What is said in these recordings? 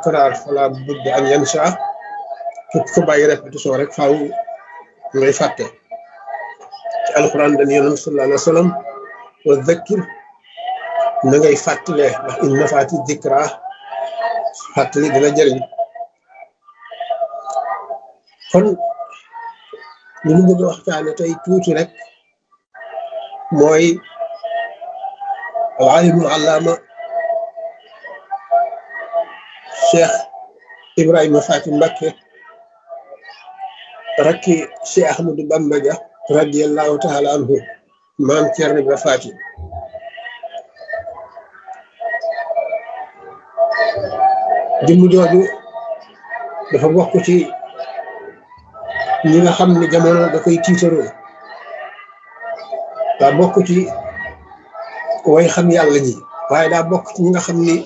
takraar fala budda an yansa képp ko bàyyi répétition rek faaw ngay fàtte ci alquran dañu yonent sallallahu alayhi wa sallam wa dhakkir na ngay fàttale ndax in nafaati dikra fàttali dina jëriñ kon li ñu bëgg a waxtaane tey tuuti rek mooy alimul allaama cheikh ibrahima fati mbakke rakki cheikh ahmadou bamba dia radiallahu taala anhu maam ceerno ibra fati jëmm jooju dafa bokk ci ñi nga xam ne jamono da koy tiitaroo daa bokk ci way xam yàlla ñi waaye daa bokk ci ñi nga xam ni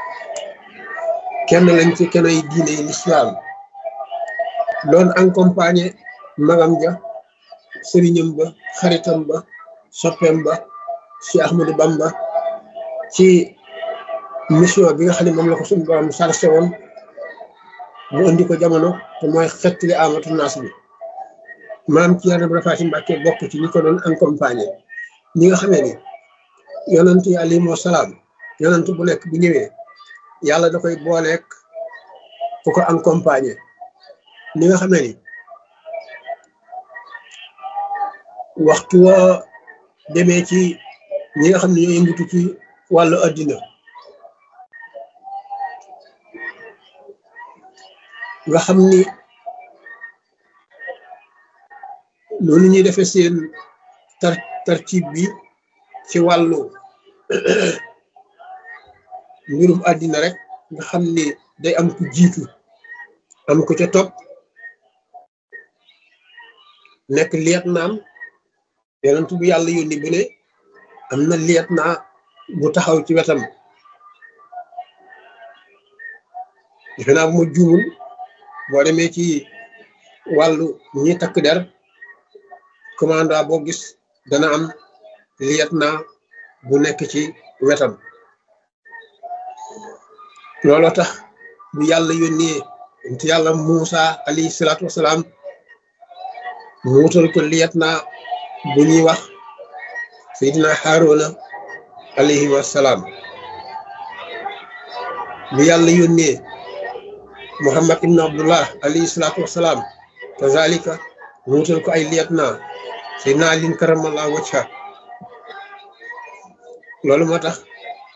kenn lañ ci kenn ay diine yi lislaam doon accompagné magam ja sëriñam ba xaritam ba soppeem ba ci Ahmadou Bamba ci mission bi nga xam ne moom la ko suñu borom sarse woon mu indi ko jamono te mooy xettali amatu naas bi maam ci Yàlla Faati Mbàkke bokk ci ñi ko doon accompagné ñi nga xamee ni yonent yi alayhimu salaam yonent bu nekk bu ñëwee yàlla da koy booleek ku ko accompagné ñi nga xamee ni waxtu woo demee ci ñi nga xam ne ñoo yëngatu ci wàllu addina nga xam ni noonu ñuy defee seen tar tartib bi ci wàllu mbirum àddina rek nga xam ni day am ku jiitu am ko ca topp nekk liet naam yonent bu yàlla yónni bu ne am na liet naa bu taxaw ci wetam defe naa bu ma juumul boo demee ci wàllu ñi takk der commandant boo gis dana am liet naa bu nekk ci wetam looloo tax bu yàlla yónnee nti yàlla Muusa alayhi salaatu wasalaam mu wutal ko liet naa bu ñuy wax Seydina Haaruna alayhi wasalaam bu yàlla yónnee Muhammad ibn Abdullah alayhi salaatu wasalaam kazalika mu wutal ko ay liet naa Seydina Alin karamallahu wajha loolu moo tax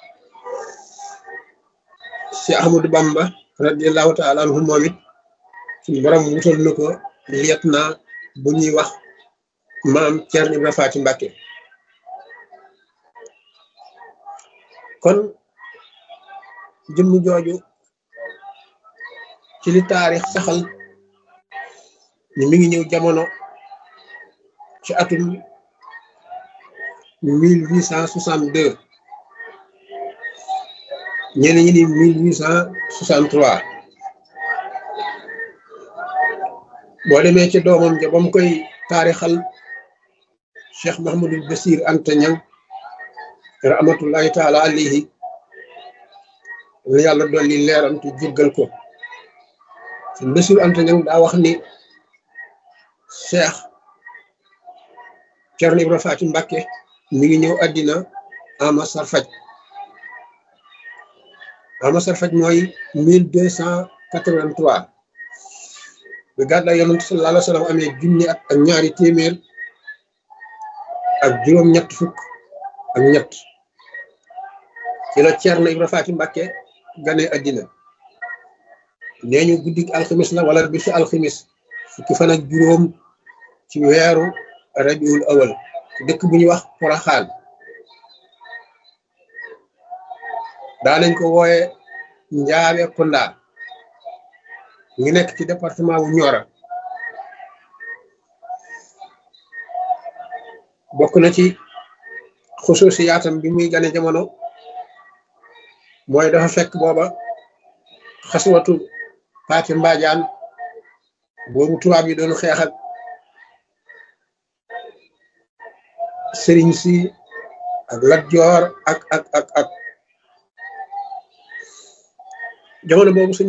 si Ahmadou Bamba radiallahu taala anhu moom it suñu borom wutal na ko liet naa bu ñuy wax maam Ceerno Ibra Faati Mbàkke kon jëmm jooju ci li taarix saxal ni mi ngi ñëw jamono ci atum mille huit cent soixante deux ñeneen ñi ni mille huit cent soixante trois boo demee ci doomam ja ba mu koy taarixal Cheikh Mahamadul Basir Anta Ñang rahmatullahi taala alayhi la yàlla dolli leeram te jéggal ko sëñ Basir Anta Ñang daa wax ni Cheikh Ceerno Ibra Faati Mbàkke mi ngi ñëw àddina ama sarfaj ama sarfaj mooy mille deux cent quatre-vingt-trois bi gàddaay yonent sallallahu alayhi wa sallam amee junni at ak ñaari téeméer ak juróom ñett fukk ak ñett ci la Ceerno Ibra Faati Mbàkke gane àddina nee ñu guddik alximis la wala bisu alximis fukki fan ak juróom ci weeru rabiul awal dëkk bu ñuy wax Poroxaan daanañ ko wooye Njaabe Kunda ngi nekk ci département wu Nioro bokk na ci xusuusi yaatam bi muy gane jamono mooy dafa fekk booba xaswatu Paati Mbaajaan boobu tubaab yi doon xeex ak sëriñ si ak Lat Joor ak ak ak ak jamono boobu